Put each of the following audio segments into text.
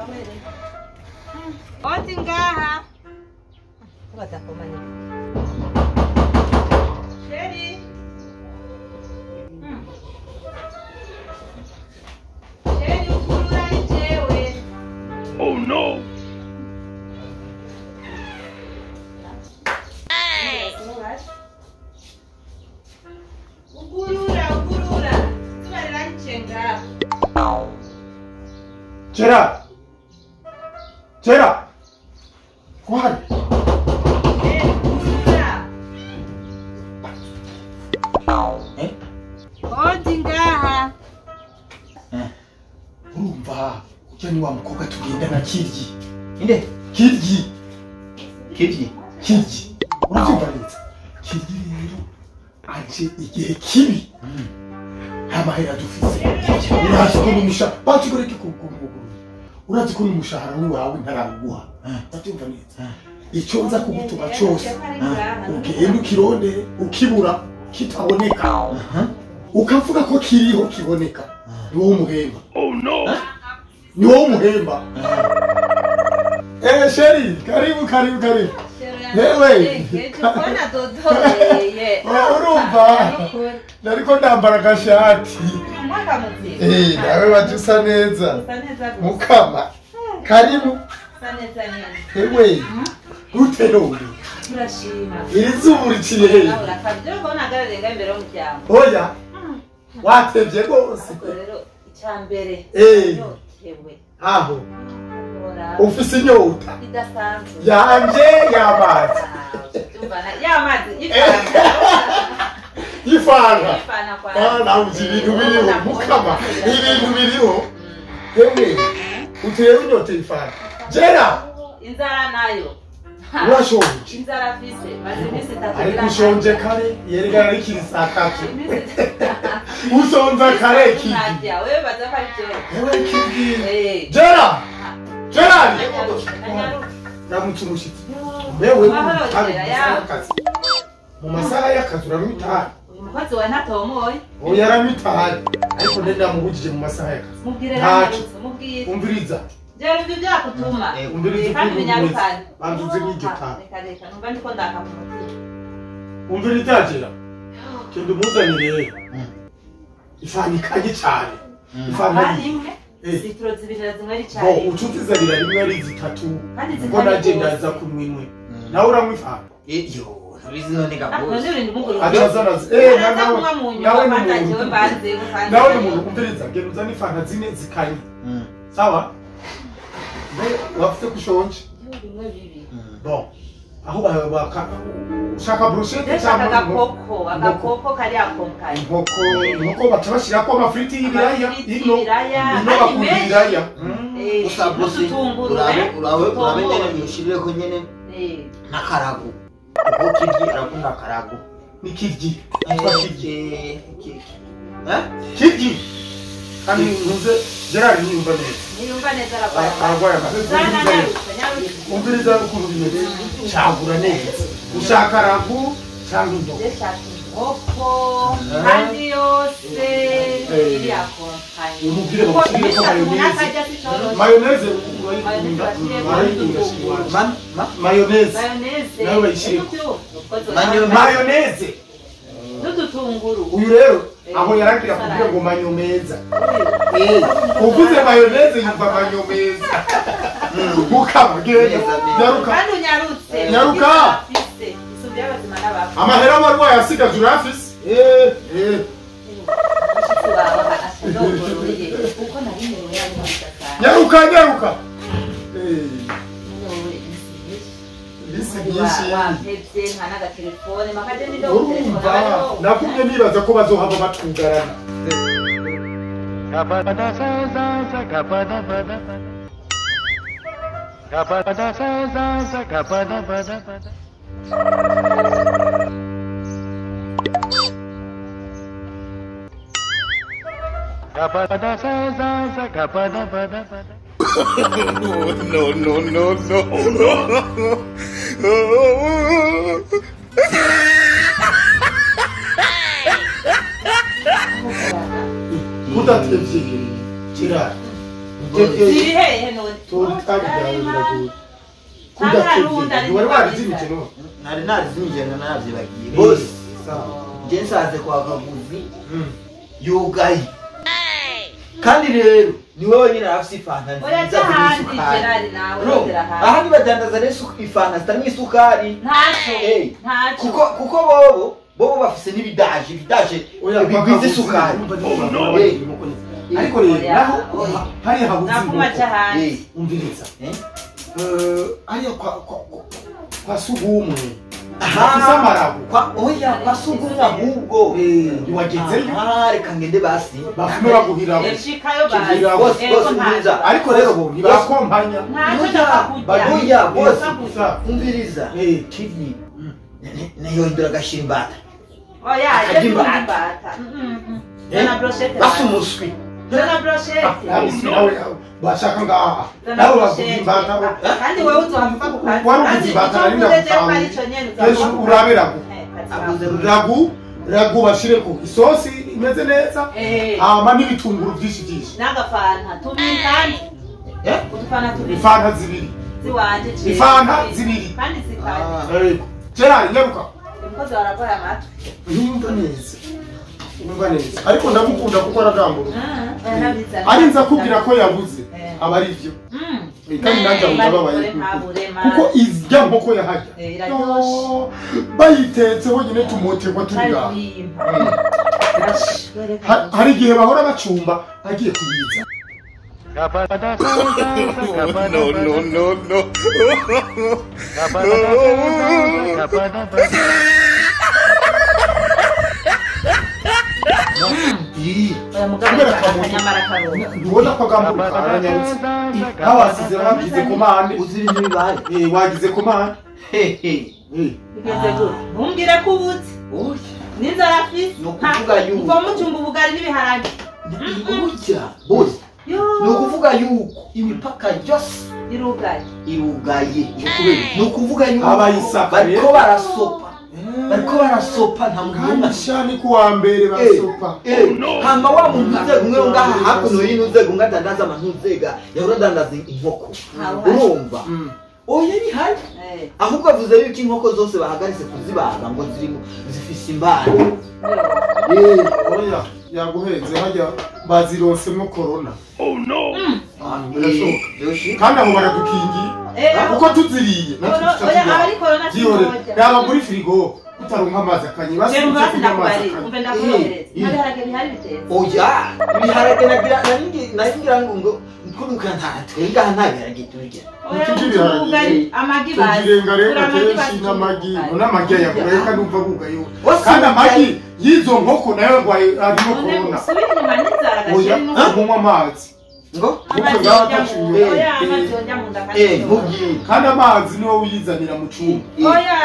oti ngaha batakomanye sheri Hmm. sheri ukurura ni jewe Oh no! ugurura ugurura izuba riranyiciye ngaha Gerard! Gerard! Kwari! sheri ugurura Eh? oti ngaha Urumva ujya ni wa mukobwa tugendana kiryi inde kiryi kiryi kiryi urabyumva neza kiryi rero aje igihe kibi nta mahera dufise urazi ko n'umushahara bakigoreke kuguruguru urazi ko n'umushahara wawe ntaraguha urabyumva neza icyo nza kugutuma cyose ugenda ukirondere ukibura kitaboneka ukavuga ko kiriho kiboneka ni wowe umuhemba Oh no! ni wowe umuhemba eh sheri karibu karibu karibu Wewe. mbona dodoreye urumva nariko ndambara agashati umwaka muzima Eh, nawe waje usa neza usa neza gusa mukama karibu usa neza nyine ewe gute none turashima iri zuba uriciye nawe hehe urakabye rero kubona agararenga imbere y'umuryango oya watevye rwose ariko rero icya mbere Eh. yotewe aho ora ufise inyota idasanzwe yanje y'amazi Umva na- ya mazi y'ifanta y'ifanga y'ifanta kwa Ah, nawe uzi ibintu biriho mukama ibintu biriho yewe utewe inyota y'ifanga jera inzara nayo urashonje inzara afise maze iminsi itatu ariko irangiye. ushonje kare yerekana rikiri saa tatu Iminsi- usonza kare kigi Ntajya, wewe baza ko ari byo ewe kigi Eh. jera gerari Nanyaruka. ramutse umushitsi wewe Mahoro, hari Jera, mu ya. masaha y'akazi mu masaha y'akazi uranywa itabi uyu mukozi wawe ntatomoye ubu yaranywa itabi ariko nari namubujije mu masaha y'akazi mubwire Ntacyo. nanyarutse mubwire umviriza jera ibyo byakutuma Eh, umviriza Eh, kandi ukuntu binyarukane umeze banza uze n'iryo Ah, tabi reka reka numva ndiko ndaka mu mutima umvira itajera genda umuzanire ifani ikanye cyane ifani kandi imwe Eh. litiro zibiri na zimwe ari bo cyayi ucutizanira rimwe ari zitatu kandi ubwo nagenda aza zitari kunywa imwe nawe uranywa ifani iyo ntabizi none gabose none ibintu muguru acazanazi eh na araza nawe kunywa mu nawe nyuma ni kandi ajewe umuntu mbanze nawe ni umuntu umviriza genda uzane ifana zine zikanye sawa mbe wafite kushonje bimwe bibi bon aho ba- baka ushaka brochette ndashaka cyangwa inkoko? agakoko agakoko kari akomkaye inkoko inkoko baca bashyirako amafiriti y'ibiraya Amafiriti ino y'ibiraya, ino ari bakunda menshi. ibiraya Eh, gusa bose n'udutunguru, urabe eh, urabe urabe nyene utomoye. mwishireko nyene Eh, n'akarago kuko kiryi arakunda akarago ni kiryi yitwa kiryi Eh, ki- eh? kiryi kandi ntuze gerard niyumva neza niyumva neza ararwaye Ara- ararwaye amazi Zana nyarutse nyarutse umviriza ukuntu bimeze cagura neza ushaka ragu cyangwa indobo ndashaka inkoko kandi yose iri akomkaye umubwire kuko bamushyire ko ibisatu umuntu mayoneze atajya sitoroshe mayoneze Mayoneze bashyiremo urayikunda n'udutunguru. ma ma mayoneze mayoneze Nawe bayishyire. Mayoneze. mayoneze n'udutunguru uyu rero aho yaragira kuvuga ngo manyomeza eh uvuze mayoneze yumva manyomeza mukama genda Neza, neza. nyaruka kandi unyarutse Nyaruka. afise isumbi y'abazima n'abapfu amahera abarwayi asigaje urafise eh eh umushyitsi wawe ashadogoroye kuko nari niwe yari mubidasanga nyaruka nyaruka eh bisi byinshi wampevye nka n'agatelefone makaje nido urumva nakumye nibaza ko bazohava batugarana No, no, no, no, no. udatevye gerard ziri hehe none wari warizimije no nari narizimije na navyibagiye bose nje nsanze kwa kaguzi yugaye kandi rero ni wowe nyine arafise ifanta oya nziza cyahandi zirimo isukari gerari nawe No, urondera ahandi ahandi badandaza rero isu- ifanta zitarimo isukari ntacyo Eh, ntacyo kuko kuko bobo bobo bafise n'ibidaje ibidaje bigwiza isukari Eh, ariko rero Oya, naho oya. hariya habuze nakuma inkoko cyahandi eh, umviriza eh. Eh, hariya kwa kwa kwa- kwa sugumwe Aha, Bafise amarago. kwa oya kwa sugumwe ahubwo Eh, ntiwagezeyo Aha, reka ngende basi bafume baguhiramo yashikayo Kigira bazi bose, ego bose ntacyo nziza. ariko rero bo ntibakompanya ntacyo Oya, ndakakujya oya, bose. Gusa, umviriza eh, kivi nayondera agashira imbata oya Akarya ibyo imbata. imbata zana Eh, broshete basi umuswi zana broshete abisi nawe bashaka ngaha zana nawe bavuga broshete imbata kandi wowe uzohava ku kazi Wari uvuze kandi imbata, icyo nari mvuze je ko ndagusanze. ari ico nyene kenshi uzohava urabe ragu Eh, kazi abuze wawe. ragu ragu bashireko isosi imeze neza Eh, hama n'ibitunguru byinshi byinshi n'agafanta tubiri kandi Eh? udufana tubiri ifanta zibiri ziwanje ciwe. Ifanta zibiri. kandi zikanye Ah. gerard nyaruka umukozi warakora amatwi yumva neza yumva neza ariko ndamukunda kuko aragamburuka Ah, yarabizanye. ari nza kubwira ko yabuze Eh. aba ari byo Mm. Eh, kandi nanjye aho ndababaye Bari kure, ntaburema. kuko irya nkoko yahajya Eh, iraryoshe. Oh, bayitetse honyine tumoterwa turi ngaha Aririmba. Ha- hari igihe bahora bacumba agiye kuyiza no, no, no, no. Ii, Oya mugabo kubera akamoto. akanyamara karonka. ntubona ko agamburuka aranyarutse nawe wasize wagize komande uzi ibintu bibaye Eh, wagize komande hehe Eh, Bigeze gute? Ntumbwire ko ubutse. oya N'inzara afise. Ni ukuvuga yuko. Uva mucumba ubugari n'ibiharage. burya bose Yo. ni ukuvuga yuko imipaka yose Irugaye. irugaye ni ukuvuga yuko Abayisaka bariko rero. barasopa bariko barasopa nta muntu kandi n'umwe shani ku wa mbere basopa Eh, hama wa muntu uzega umwe ngaha hakuno yini uzega umwe adandaza amantu uzega yahora adandaza inkoko Ntawe. urumva Mm. oya ni hari Eh. ahubwo avuze yuko inkoko zose bahagaritse kuzibaga ngo zirimo zifise imbana Yo. oya yaguhenze hajya bazironsemo korona Oh no. birashoboka kandi aho baradukingiye Eh, kuko tuziriye natwe Corona- tuca oya, tubaho. abari corona Byihorere. sinojya. yaba muri firigo utaronka amazi akanye Je basubije mbazi kunywa amazi ndakubari. akanye Umve ndakurohereza. Eh, Nta biharage bihari bitetse. oya ibiharage nagira naringi- naringira ngo ngo kuruka nta twenga nta biharage turya Oya, Tugira mucumba ibiharage. ubugari, amagi bazi. tugirengarenga Turi amagi kenshi bazi, n'amagi ubugari. n'amagi ayagura reka numva bugayo Wasi kandi amagi ubugari. y'izo nkoko nayo arwaye arimo None korona usubire inyuma n'inzara oya gashira n'ubu. kunywa amazi ngo Amazi ngaho yojya mu- ataciye. oya, Eh, amazi eh. yojya mu nda kandi eh yojya. mubwire kandi amazi niwo uyizanira mu cyumba Oya.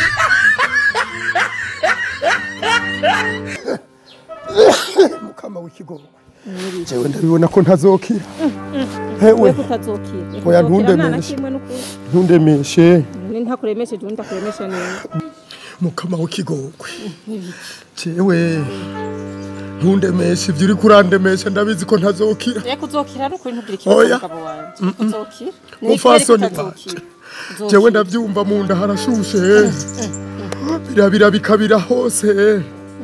mukama w'ikigogo jewe ndabibona ko ntazokira hewe we kutazokira Oya, Kutazokira ntundemeshe. nta na kimwe n'ukuri ntundemeshe ni ntakuremesheje undi ndakuremesha neza mukama w'ikigongwe jewe ntundemeshe ibyo uri kurandemesha ndabizi ko ntazokira reka uzokira ari ukuri ntugire Oya. ikibazo umugabo wanjye uzokira Umupfasoni Ni wanje. uzokira. jewe ndabyumva mu nda harashushe birabira bikabira hose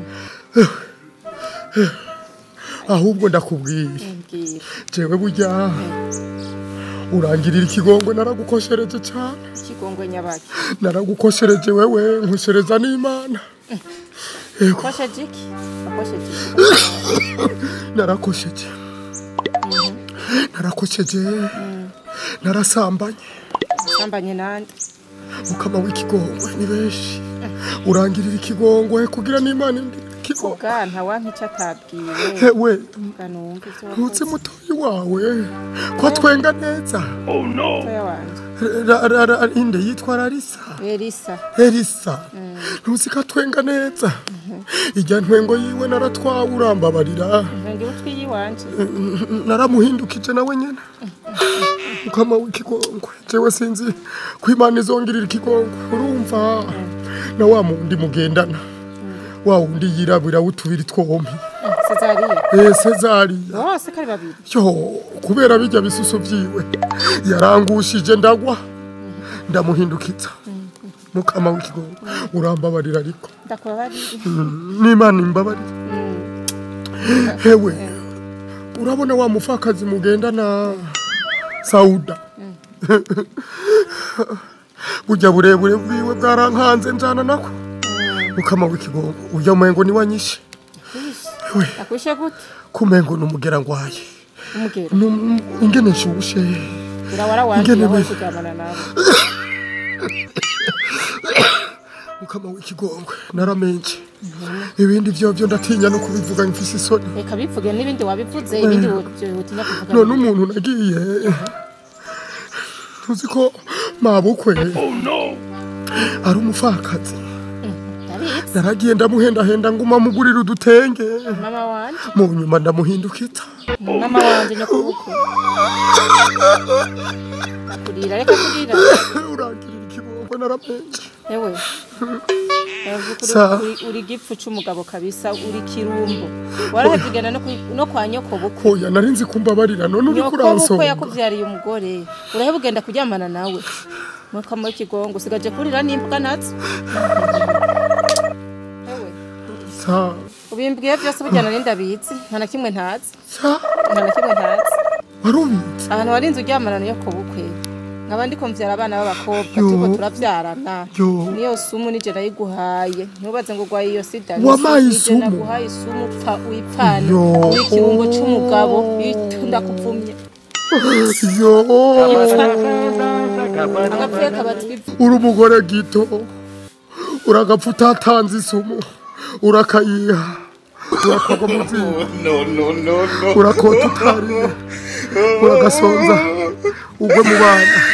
ahubwo ndakubwira Mbwira. jewe burya urangirira ikigongwe naragukoshereje cyane ikigongwe nyabaki naragukoshereje wewe nkoshereza n'imana akosheje iki akosheje iki narakosheje narakosheje narasambanye sambanye nande mukama w'ikigongwe ni benshi urangirira ikigongwe kugira n'imana indire ikigongwe ubwa ntawanka icyo atabwiwe hewe mbwa numva ibyo ntutse wakoze mutoyi wawe ko twenga neza Oh no. mutoya wanjye Ra- ra- ra- inde yitwa rarisa elisa elisa ntuzi ko atwenga neza ijya ntwengo yiwe naratwawe urambabarira ntangira utwi yiwanje naramuhindukije nawe nyine mukama w'ikigongwe jewe sinzi ko imana izongirira ikigongwe urumva na wa mundi mugendana wa wundi yirabura w'utubiri twompi Cezariya eh Cezariya bose kari babiri yo kubera bijya bisuso vyiwe yarangushije ndagwa ndamuhindukiza mukama w'ikigongo urambabarira ariko ndakubabarira n'imana imbabarira hewe urabona wa mufakazi mugendana sauda burya burebure bwiwe bwarankanze njana nako mukama w'ikigongo urya mwengo ni wanyishe hewe akwishe gute kumengo numugera ngwaye umugero Num- ingene nshushe urawara wanjye Ingene aho we- kuryamana nawe mukama w'ikigongwe naramenje ibindi vyovyo ndatinya no kubivuga mfise isoni reka bivuge n'ibindi wabivuze ibindi utinya kuvuga none umuntu nagiye tuzi ko mabukwe ari umupfakazi ndabizi naragiye ndamuhendahenda nguma mugurira udutenge mama wanje mu nyuma ndamuhindukiza mama wanje nyokubukwe akurira reka kurira urangirira ikibongwe naramenje ewe Uravuga Sa- uri- uri gipfu c'umugabo kabisa uri kirumbo warahevye ugenda no ku- no kwa nyoko bukwe hoya nari nzi kumbabarira none uriko nyoko bukwe uransonga yakuvyariye umugore uraheva ugenda kuryamana nawe mukama w'ikigongo usigaje kurira n'imbwa nazo ewe sa ubimbwiye vyose burya nari ndabizi nta na kimwe ntazi sa nta na kimwe ntazi warubitse ahantu warinze uryamana niyo ku bukwe nkaba ndiko mvyara abana b'abakobwa Yo. turiko turavyarana Yo. niyo sumu nije nayiguhaye ntubaze ngo urwaye iyo sida Wampaye Nije isumu? naguhaye isumu upfa uyipfane Yo. uri ikirungo c'umugabo iyo ndakuvumye yo agapfuye kabatwivu uri umugore gito uragapfa utatanze isumu urakayiha urakagwa mu ziko No, no, no, no. urakota utariye uragasonza ugwe mu bana